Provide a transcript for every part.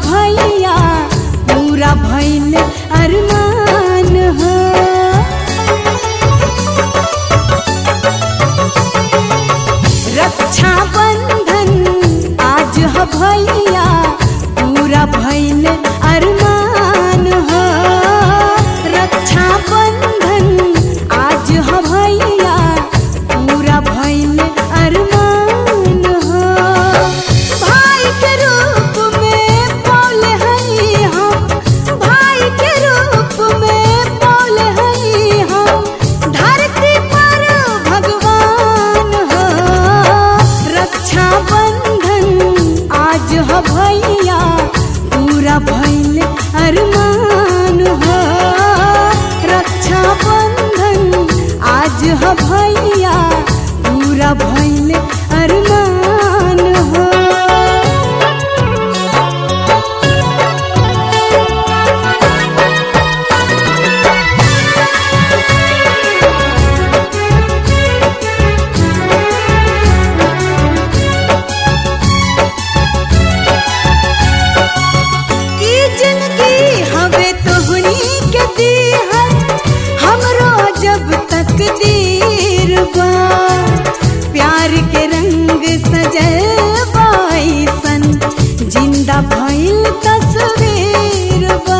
भैया पूरा भइल अरमान हो रक्षा बंधन आज ह भैया पूरा भइल अरमान हो रक्षा बंधन आज ह भैया पूरा भइल अरमान हो भाई के रूप में बोले हई हम भाई के रूप में बोले हई हम धरती पर भगवान हो रक्षा बंधन आज ह भैया पूरा भइल अरमान हो रक्षा बंधन आज ह भैया पूरा भइल अरमान हो ई जिंदगी हवे तोहनी के दीहल हमरो जब तक दीर बा प्यार के रंग सजल बाईसन जिंदा भइल तस्वीर बा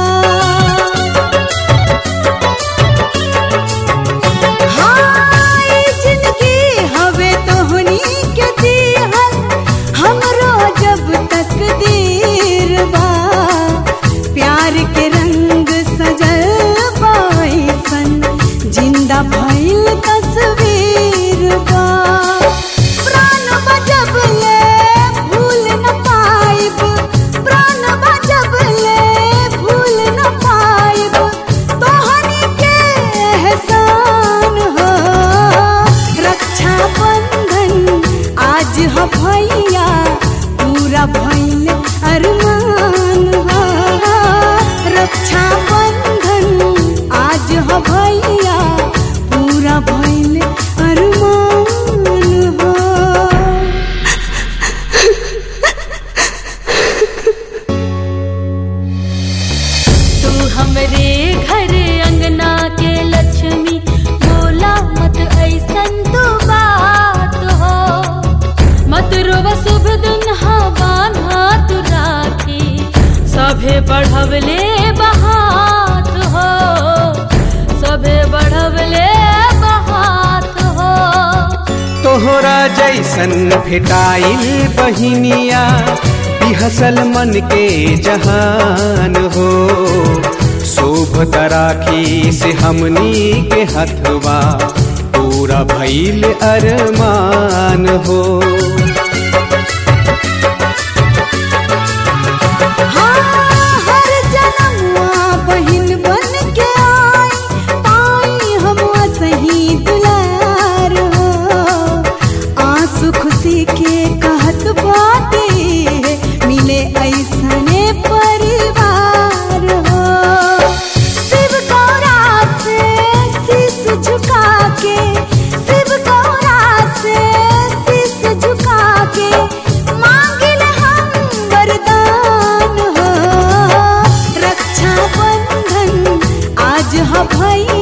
हाँ, ई जिंदगी हवे तोहनी के दीहल हमरो जब तक दीर बा प्यार के रंग सजल बाईसन जिंदा भइल तस्वीर बा प्राण बजब ले भूल न पाइब प्राण बजब ले भूल न पाइब तोहनी के एहसान हो रक्षा बंधन आज ह भैया पूरा भइल अरमान हो रक्षा बंधन आज ह भैया पूरा भइल अरमान हो तू हमरे घर अंगना के लक्ष्मी बोला मत ऐसन तो बात हो मत रोव शुभ दिन हवान हाथ राखी सभे बढ़वले बहात हो सभे बढ़वले बहात हो तोहरा जैसन भेटाइल बहिनिया बिहसल मन के जहान हो शोभ तराखी से हमनी के हथवा पूरा भइल अरमान हो हाँ, हर जनमुआ बहिन बन के आई, पाई हम सही दुलार हो। आंसू खुशी के कहत बाटे मिले ऐसने परिवार हो शिव गौरा से शीश झुका के शिव गौरा से शीश झुका के मांगिल हम वरदान हो रक्षा बंधन आज ह भैया